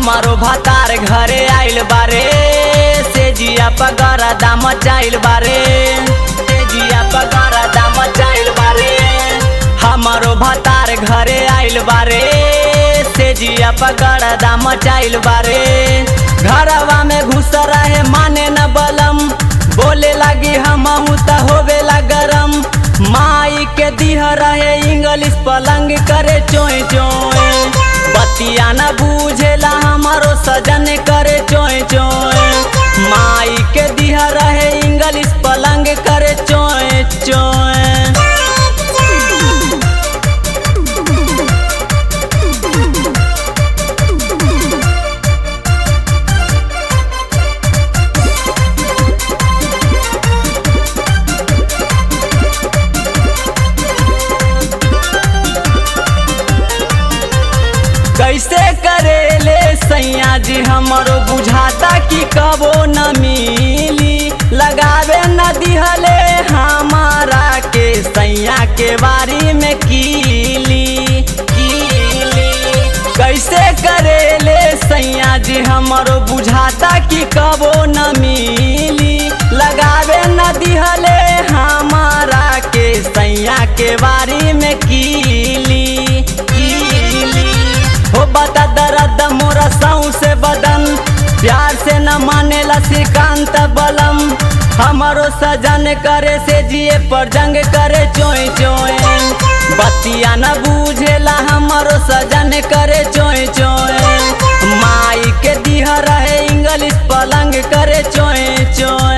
हमारो भतार घरे आइल बारे से जिया पगारा दाम चाइल बारे से जिया पगारा दाम चाइल बारे हमारो भतार घरे आइल बारे से जिया पगारा दाम चाइल बारे घरवा में घुस रहे माने न बलम बोले लगी हम त होवेला गरम माई के दिह रहे इंग्लिश पलंग करे चोय चोय बतिया न बूझेला हमारो सजन करे चोय चोय माई के दिह रहे इंग्लिश पलंग करे चोय चोय कैसे करेले सैया जी हमरो बुझाता कि कबो न मिली लगावे न दिहले हमारा के सैया के बारी में कीली कीली कैसे करेले सैया जी हमरो बुझाता कि कबो न मिली लगावे न दिहले हमारा के सैया के बारी में कीली कीली हो बता दर्द मोरा सऊ से बदन प्यार से न मानेला श्रीकांत बलम हमारो सजन करे से जिए पर जंग करे चोय चोय बतिया न बूझेला हमारो सजन करे चोय चोय माई के दिह रहे इंग्लिश पलंग करे चोय चोय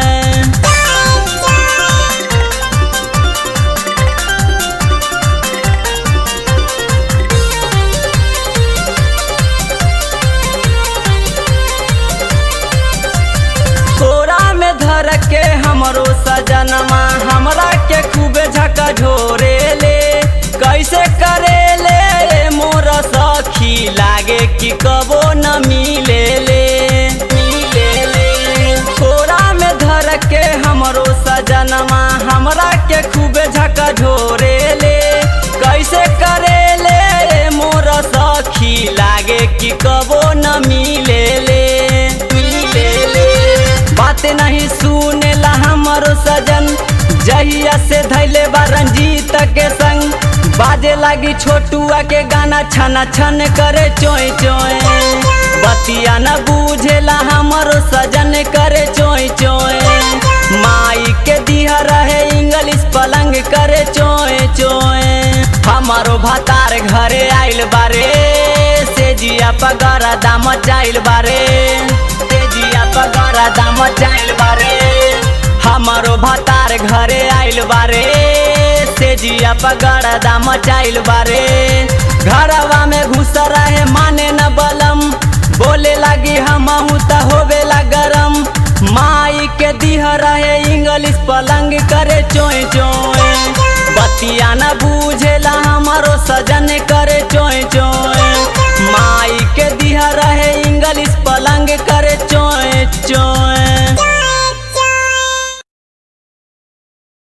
कोरा में धर के हमरो सजनमा हमरा के खूबे झका झोरे ले कैसे करे ले मोर सखी लागे कि कबो न मिले ले मिले ले कोरा में धर के हमरो सजनमा हमरा के खूबे झका झोरे ले कैसे करे ले मोर सखी लागे कि कबो न मिले ले मिले ले बात नहीं सुनेला हमारो सजन जहिया से धैले बा रंजीत के संग बाजे लागी छोटुआ के गाना छना छन करे चोय चोय बतिया न बूझेला हमारो सजन करे चोय चोय माई के दिह रहे इंग्लिश पलंग करे चोय चोय हमारो भतार घरे आइल बारे से जिया पगारा दाम चाइल बारे से जिया पगारा दाम चाइल बारे हमारो भतार घरे आइल बारे से जिया पगारा दाम चाइल बारे घरवा में घुस रहे माने न बलम बोले लगी हम त होवेला गरम माई के दिह रहे इंग्लिश पलंग करे चोय चोय बतिया न